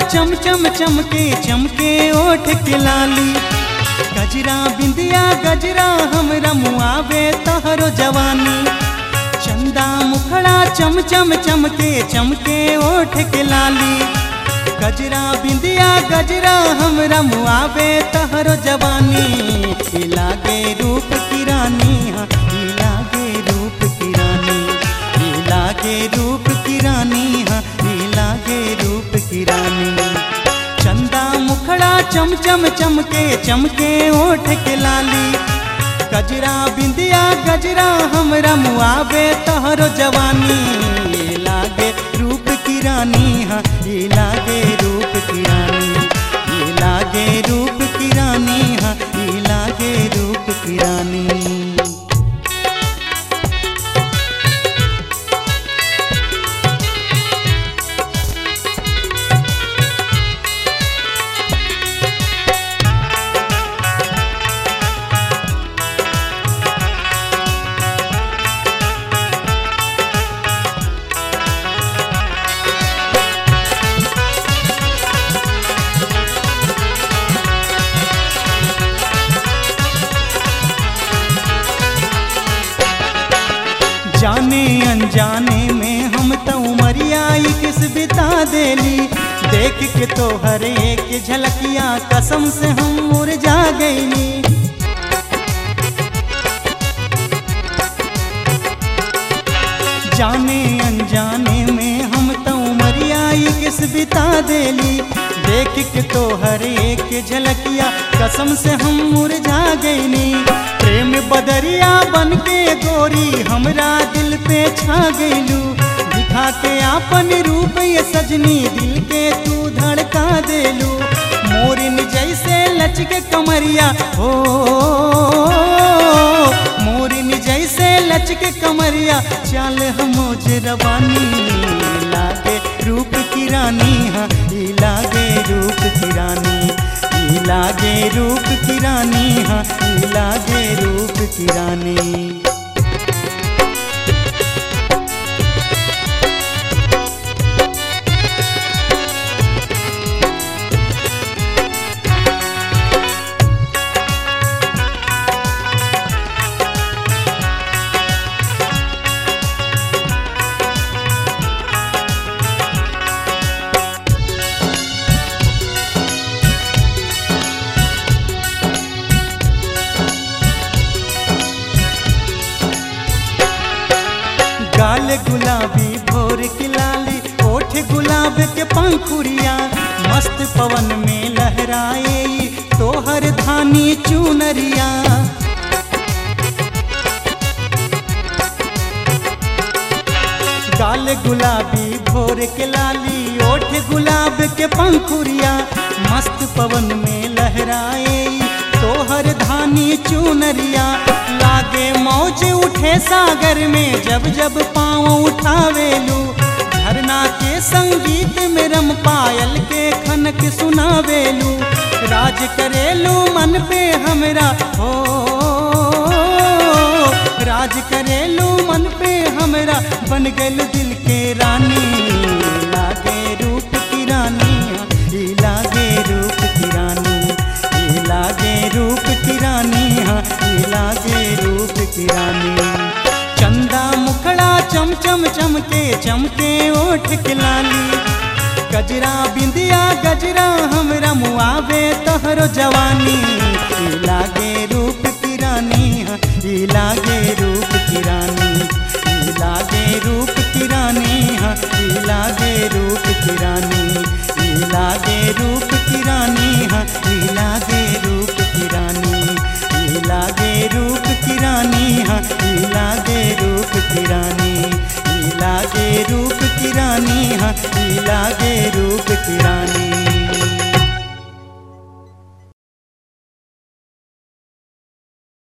चम चम चमके चमके ओठ के लाली गजरा बिंदिया गजरा हमरा मुआवे तहरो जवानी चंदा मुखड़ा चम चम चमके चमके ओठ के लाली गजरा बिंदिया गजरा हमरा मुआवे तहरो जवानी ई लागे रूप की रानी हाँ, ई लागे रूप की रानी ई लागे रूप की रानी हाँ, ई लागे रूप की रानी चंदा मुखड़ा चम चम चमके चमके ओठ के लाली गजरा बिंदिया गजरा हमरा मुआवे तहरो जवानी ये लागे रूप की रानी हाँ ये लागे रूप की रानी ये लागे रूप की रानी हाँ ये लागे रूप की रानी जाने अनजाने में हम तो उमरिया ही किस बिता देली देख के तो हर एक झलकिया कसम से हम मुरझा गईली जाने अनजाने में हम तो उमरिया ही किस बिता देली देख के तो हर एक झलकिया कसम से हम मुरझा गईनी प्रेम बदरिया बन के गोरी हमरा दिल पे छा गईलू दिखा के आपन रूप ये सजनी दिल के तू धड़का देलू मोरिन जैसे लचके कमरिया हो मोरिन जैसे लचके कमरिया चल हम रवानी लागे रूप की रानी हाँ ई लागे रूप की रानी ई लागे रूप की रानी हाँ ई लागे रूप की रानी गाल गुलाबी भोर की लाली ओठ गुलाब के पंखुरिया मस्त पवन में लहराए ई तोहर धानी चुनरिया गाल गुलाबी भोर के लाली ओठ गुलाब के पंखुरिया मस्त पवन में लहराए ई तोहर धानी चुनरिया लागे मौज उठे सागर में जब जब पाँव उठावेलू झरना के संगीत में रम पायल के खनक सुनावेलू राज करेलू मन पे हमरा हो राज करेलू मन पे हमरा बन गल दिल के रानी लागे रूप की रानी ई लागे रूप की रानी ई लागे रूप की रानी हाँ ई लागे रूप की रानी चंदा मुखड़ा चम चम चमके चमके ओठ के लाली गजरा बिंदिया गजरा हमरा मुआवे तोहरो जवानी ई लागे रूप की रानी हाँ ई लागे रूप की रानी ई लागे रूप की रानी हाँ ई लागे रूप की रानी ई लागे रूप की रानी हाँ ई लागे रूप की रानी ई लागे रूप की रानी हाँ ई लागे रूप की रानी ई लागे रूप की रानी हाँ ई लागे रूप की रानी